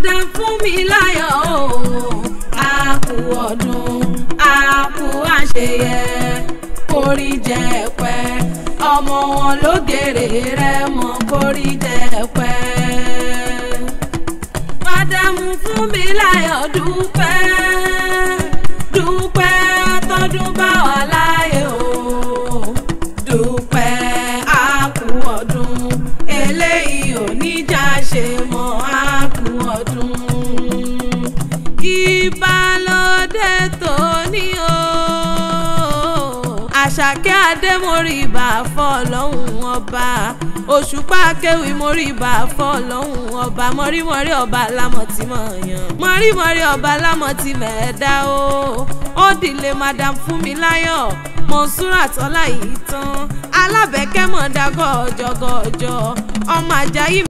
madam fún mi láyọ̀ o a kú ọdún a kú àṣeyẹ kórí jẹ pẹ́ ọmọ wọn ló gèrè rẹ mọ kórí jẹ pẹ́. madam fún mi láyọ̀ dúpẹ́ dúpẹ́ tọdún bá wà láyé o dúpẹ́ a kú ọdún eléyìí ò ní já ṣe mọ́ a kú ọdún ìbálòdé tó ní o. àṣàkẹ́ adémọ̀rìbà fọlọ́hún ọba òṣùpá kéwì mọ̀rìbà fọlọ́hún ọba mọ̀rímọ̀rí ọba lámọ̀tìmọ̀ yàn mọ̀rímọ̀rí ọba lámọ̀tìmọ̀ ẹ̀dá o ó dìlé madam fúnmiláyọ̀ mọ̀nsúrà tọ́lá yìí tán alábẹ́kẹ́ mọ̀dá gọ́ọ̀jọ̀gọ́ọ̀jọ̀ ọmọ ajayi